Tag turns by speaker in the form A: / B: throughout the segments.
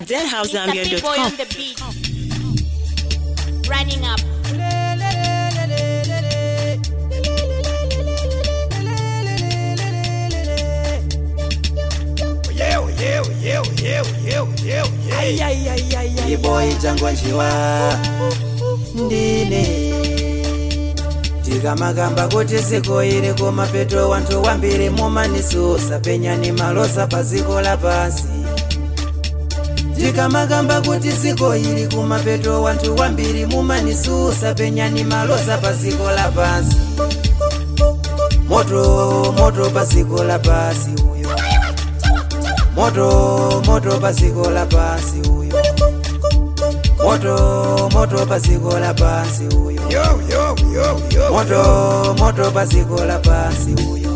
A: It's the boy on
B: deadhousezambia.com.
A: the beat. Running up.
C: iboyi changonjiwa ndine tikamakamba kuti ziko iri kumapeto wanthu wambiri mumanisusa penyani maloza pa ziko lapasi tikamakamba kuti ziko iri kumapeto wanthu wambiri mumanisusa penyani maloza pa ziko lapasi moto moto pa ziko lapasi uyo moto moto pa ziko lapasi uyo moto moto pa ziko lapasi uyo moto moto pa ziko lapasi uyo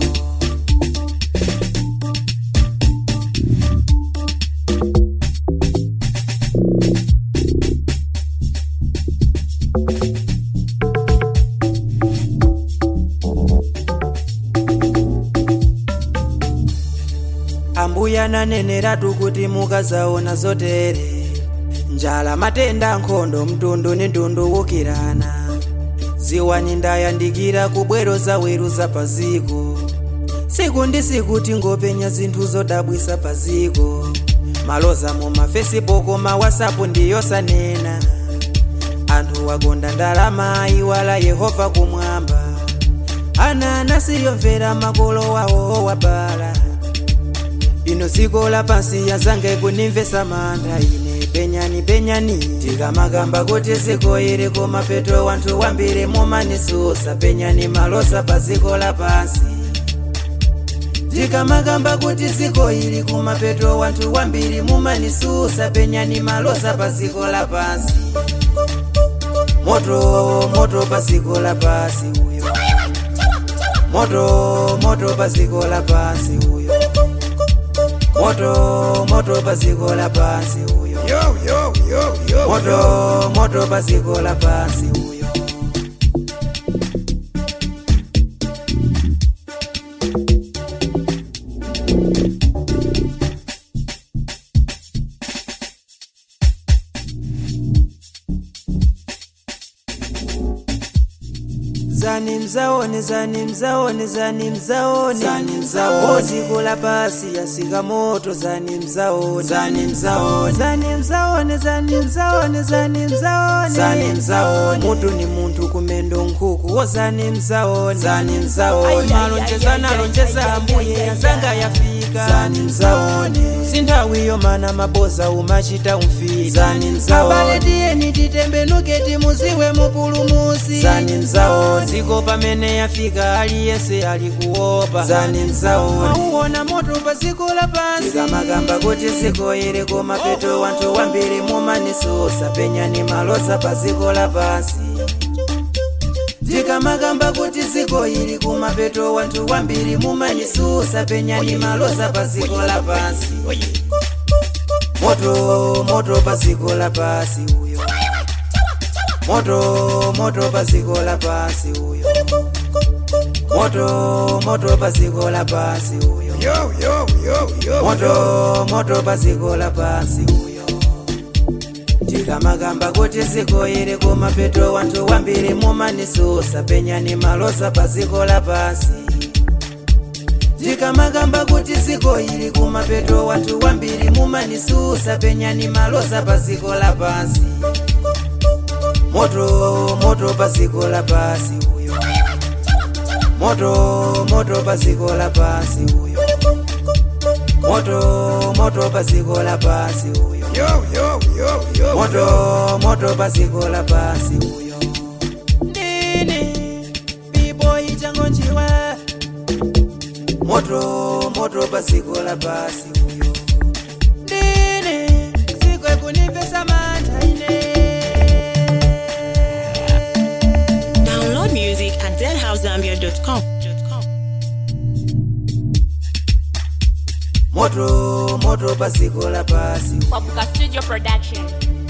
C: ambuya naneneratu kuti mukazaona zotere njala matenda nkhondo mtundu ni mtundu wukirana ziwani ndayandikira kubwero zaweru za paziko siku ndi siku tingopenya zinthu zodabwisa paziko maloza mu mafacebook ma whatsapp ndiyosanena anthu wakonda ndalama iwala yehova kumwamba ana anasiyomvera makolo wawo wabala ino dziko lapansi yazange kunimvesa mantha ine penyani penyani tikamakamba kuti ziko iri kumapeto wanthu wambiri mumanisusa penyani maloza pa ziko lapansi tikamakamba kuti ziko iri kumapeto wanthu wambiri mumanisusa penyani maloza pa ziko lapansi moto moto pa ziko lapasi uyo moto moto pa ziko lapasi uyo moto moto pa ziko lapasi uyo moto moto pa ziko lapasi uyo zani mzaone zani mzaone zani mzaone zani mzaone ziko la pasi yasika moto zani mzaone zani mzaone zani mzaone zani mzaone zani mzaone zani mzaone mutu ni muntu kumendo nkuku wo zani mzaone zani mzaone malonjeza nalonjeza ambuye yazanga yafika zani mzaone sinthawiyo mana maboza umachita umfiti zani mzaone abale tiyeni titembenuke timuziwe mupulumusi zani mzaone ziko pamene yafika aliyese alikuopa zani mzaone auona moto pa ziko lapansi tikamakamba kuti ziko iri kumapeto wanthu wambiri mumanisusa penyani maloza pa ziko lapansi tikamakamba kuti ziko iri kumapeto wanthu wambiri mumanisusa penyani maloza pa ziko lapansi moto moto pa ziko lapasi uyo moto moto pa ziko lapasi uyo moto moto pa ziko lapasi uyo moto moto pa ziko lapasi uyo tikamakamba kuti ziko iri kumapeto wanthu wambiri mumanisusa penyani maloza pa ziko lapasi tikamakamba kuti ziko iri kumapeto wanthu wambiri mumanisusa penyani maloza pa ziko lapasi moto moto pa ziko lapasi uyo moto moto pa ziko lapasi uyo moto moto pa ziko lapasi uyo moto moto pa ziko lapasi uyo ndine biboyi changonjiwa moto moto pa ziko lapasi uyo ndine ziko ekunimvesa mantha ine
B: Download music at deadhousezambia.com.
C: moto moto pa ziko lapasi
A: Wabuka Studio Production.